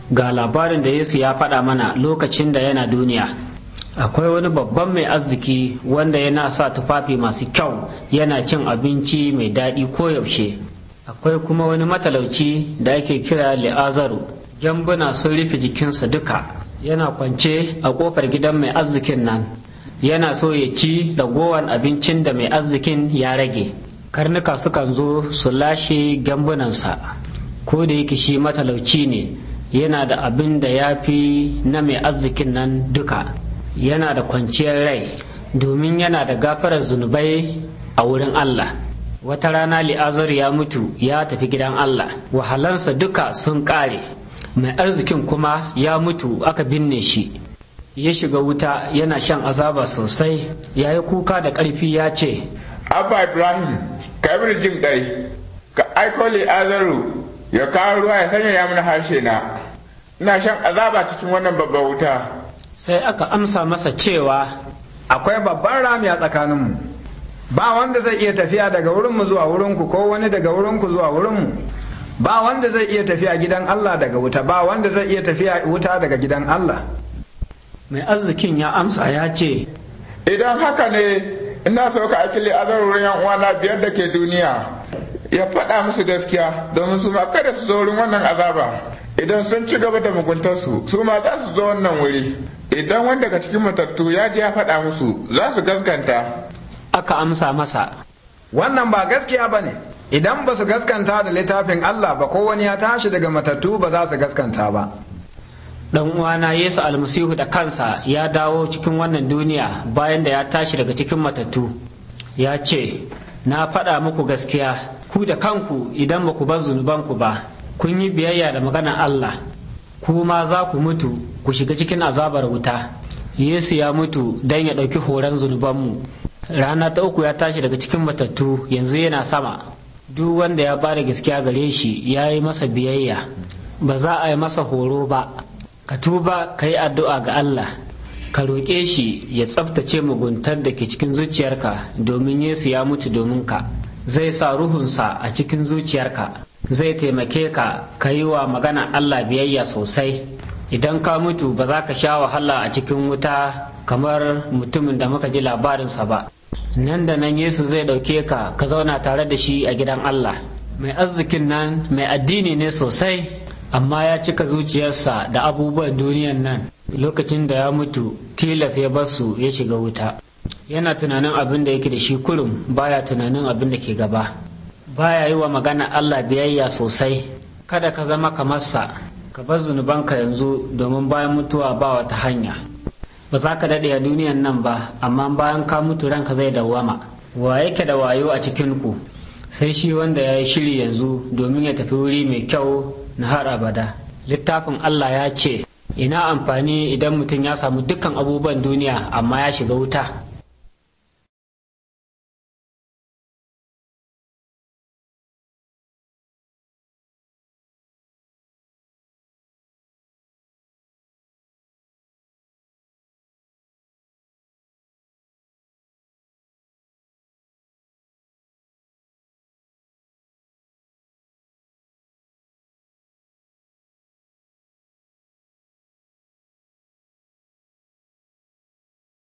ga labarin da yesu ya faɗa mana lokacin da yana duniya akwai wani babban mai arziki wanda yana sa tufafi masu kyau yana cin abinci mai daɗi koyaushe akwai kuma wani matalauci da ake kira li'azaru gyambuna sun rufe jikinsa duka yana kwance a ƙofar gidan mai arzikin nan yana so ya ci ragowar abincin da mai arzikin ya rage karnuka sukan zo su lashe gyambunansa ko da yake shi matalauci ne yana da abin da ya fi na mai arzikin nan duka yana da kwanciyar rai domin yana da gafarar zunubai a wurin Allah wata rana li'azar ya mutu ya tafi gidan Allah wahalansa duka sun ƙare mai arzikin kuma ya mutu aka binne shi ya shiga wuta yana shan azaba sosai ya yi kuka da ƙarfi ya ce abba ibrahim ka yi jin ɗai ka aiko li'azaru ya kawo ruwa ya sanya ya mana harshe na ina shan azaba cikin wannan babban wuta sai aka amsa masa cewa akwai babban rami a tsakaninmu ba wanda zai iya tafiya daga wurinmu zuwa wurinku ko wani daga wurinku zuwa wurinmu ba wanda zai iya tafiya gidan Allah daga wuta ba wanda zai iya tafiya wuta daga gidan Allah mai arzikin ya amsa ya ce idan haka ne ina so ka aiki li'azar wurin yan uwana biyar da ke duniya ya faɗa musu gaskiya domin su ma kada su zo wurin wannan azaba idan sun ci gaba da muguntarsu su ma za su zo wannan wuri idan wanda daga cikin matattu ya je ya faɗa musu za su gaskanta aka amsa masa wannan ba gaskiya ba ne idan ba su gaskanta da littafin Allah ba ko wani ya tashi daga matattu ba za su gaskanta ba dan uwana Yesu almasihu da kansa ya dawo cikin wannan duniya bayan da ya tashi daga cikin matattu ya ce na faɗa muku gaskiya ku da kanku idan ba ku bar zunubanku ba kun yi biyayya da maganar Allah ku ma za ku mutu ku shiga cikin azabar wuta Yesu ya mutu don ya ɗauki horon zunubanmu rana ta uku ya tashi daga cikin matattu yanzu yana sama duk wanda ya bada gaskiya gare shi ya yi masa biyayya ba za a yi masa horo ba ka tuba ka yi addu'a ga Allah ka roƙe shi ya tsabtace muguntar da ke cikin zuciyarka domin Yesu ya mutu domin ka zai sa ruhunsa a cikin zuciyarka zai taimake ka ka yi wa magana Allah biyayya sosai idan ka mutu ba za ka sha wahala a cikin wuta kamar mutumin da muka ji labarinsa ba nan da nan Yesu zai ɗauke ka ka zauna tare da shi a gidan Allah mai arzikin nan mai addini ne sosai amma ya cika zuciyarsa da abubuwan duniyan nan lokacin da ya mutu tilas ya basu ya shiga wuta yana tunanin abin da yake da shi kurum baya tunanin abin da ke gaba baya yi wa magana Allah biyayya sosai kada ka zama kamar sa ka bar zunubanka yanzu domin bayan mutuwa ba wata hanya ba za ka daɗe a duniyan nan ba amma bayan ka mutu ranka zai dawwama wa yake da wayo a cikin ku sai shi wanda ya yi shiri yanzu domin ya tafi wuri mai kyau na har abada littafin Allah ya ce ina amfani idan mutum ya samu dukkan abubuwan duniya amma ya shiga wuta